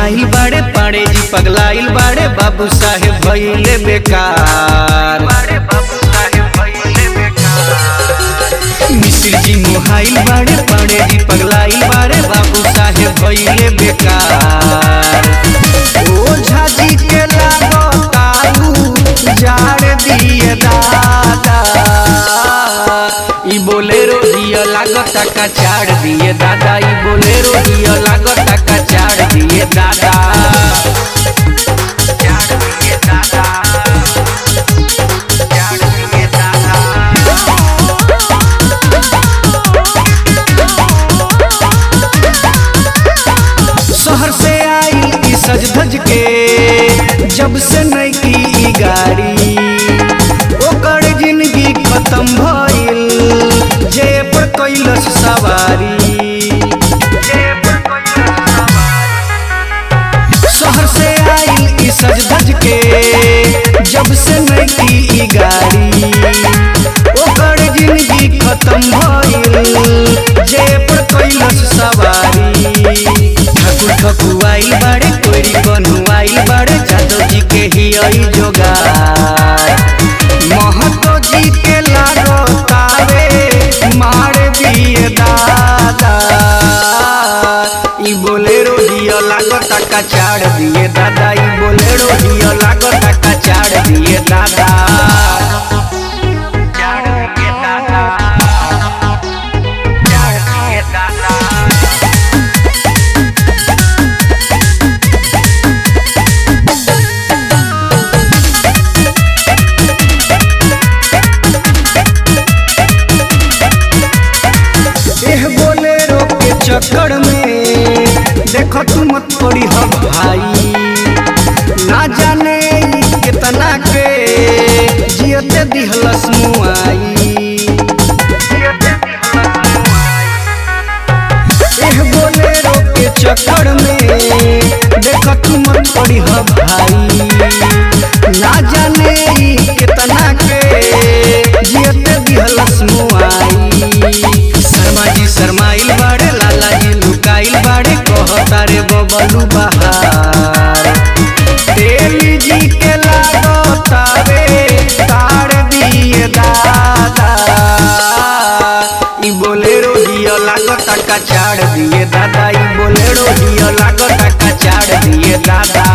मुहाइल बाड़े पाड़े जी पगलाइल बाड़े बाबू साहेब भइले बेकार मिश्र जी मुहाइल बाड़े पाड़े जी पगलाइल बाड़े बाबू साहेब भइले बेकार ओझा जी के लागतारू जाड़ दिए दादा ई बोलेरो दिया लागता का चाड़ दिए दादा ई बोलेरो दिया लागता का चाड़ दिए दादा चाड़ दिए दादा चाड़ दिए दादा शहर से आई ई सज धज के जब से नहीं की ई गाड़ी ओकर जिंदगी खत्म भइल जे पर कैलस सवारी शहर से आई ई सज धज के जब से नहीं की ई गाड़ी ओकर जिंदगी खत्म भइल जे पर कैलस सवारी ठाकुर ठकुआइल बाड़े कोइरी कन्हुआइल बाड़े जादव जी के ही आई जोगार महतो जी के लागो तारे मार दिए दादा ई बोलेरो दियो लागता का चाड़ दिए दादा ई बोलेरो दियो लागता का चाड़ दिए दादा चाड़ दिए दादा चाड़ दिए दादा एह बोलेरो के चक्कर में देखो तू मत पड़ी हो भाई ना जाने ई कितना के जियते दिहलस मुआई एह बोलेरो के चक्कर में देखो तू मत पड़ी हो भाई ना जाने ई कितना के जियते दिहलस मुआई शर्मा जी शर्माइल बाड़े लाला जी लुकाइल बाड़े कहता रे बबलू बहार तेली जी के लागता रे तार दिए दादा ई बोलेरो दियो लागता का चाड़ दिए दादा ई बोलेरो दियो लागता का चाड़ दिए दादा